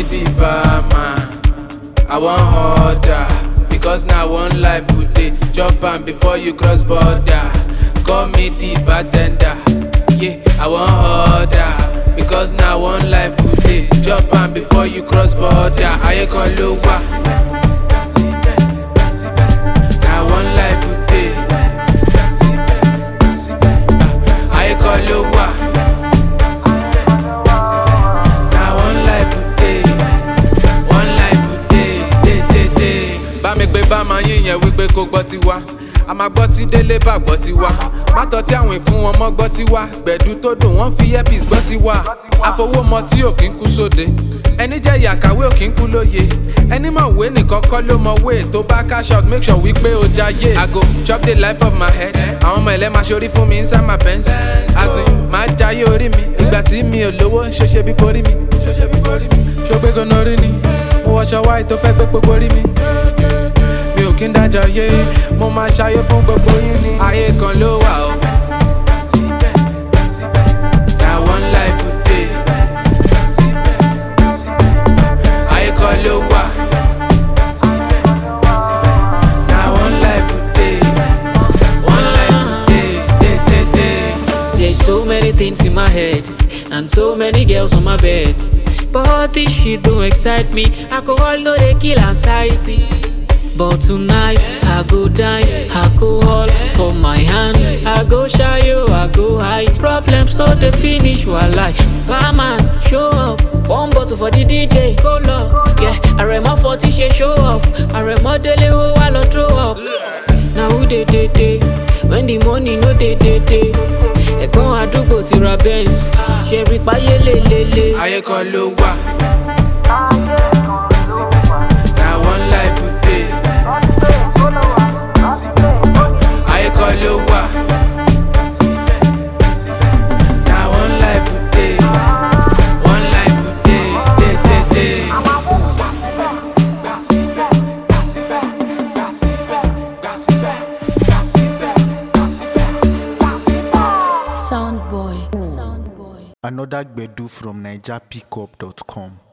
the barman. I wan order because na one life we dey chop am before you cross border. Call me the bartender. Yeah, I wan order because na one life we dey chop am before you cross border. Ayé kan ló wà. Na one life we dey. Ayé kan ló wà. Na one life we dey. One life we dey, dey, dey, dey. Bá mi pé bá máa yín yẹn wípé kó gbọ́ ti wá. A máa gbọ́ tí délé bá gbọ́ ti wá. Má tọ́ tí àwìn fún wọn mọ́ gbọ́ ti wá. Gbẹ̀dú tó dùn wọ́n fi earpiece gbọ́ ti wá. Àfọwọ́mọ tí ò kí ń kú sóde. Ẹni jẹ́ ìyàkàwé ò kí ń kú lóye. Ẹni mọ̀ wé nìkan kọ́ ló mọ wé. Tó bá cash out make sure wípé o jayé. I go chop the life of my head. Àwọn ọmọ ẹ̀lẹ́ máa ṣorí fún mi inside my Benz. As in, máa jayé orí mi. Ìgbà tí mi ò lówó ṣe ṣe bí borí mi. Ṣe ṣe bí borí mi. Ṣó gbé gan-an rí ni? Mo wọṣọ wáì tó fẹ́ gbé gbogbo rí mi mi ò kí ń dájọ yé mo máa ṣayé fún gbogbo yín ni. ayé kan ló wà o. na one life we dey. ayé kan ló wà. na one life we dey. one life we dey. dey dey dey. There's so many things in my head and so many girls on my bed. But all this shit don't excite me. Alcohol no dey kill anxiety. But tonight I go dine, alcohol for my hand. I go shy yo, I go high. Problems no dey finish walai. Barman show up, one bottle for the DJ. Go low, yeah. Aremo forty ṣe show off. Aremo dele wo wa lọ throw up. Na who dey dey dey when the money no dey dey dey. Ẹ̀gbọ́n àdúgbò ti ra Benz, ṣe rí páyé lélele. ayé kan ló wà. na one life we dey. ayé kan ló wà. na one life we dey. one life we dey. dey dey dey. Sound boy. Sound boy. Another Gbedu from NigerPickup.com.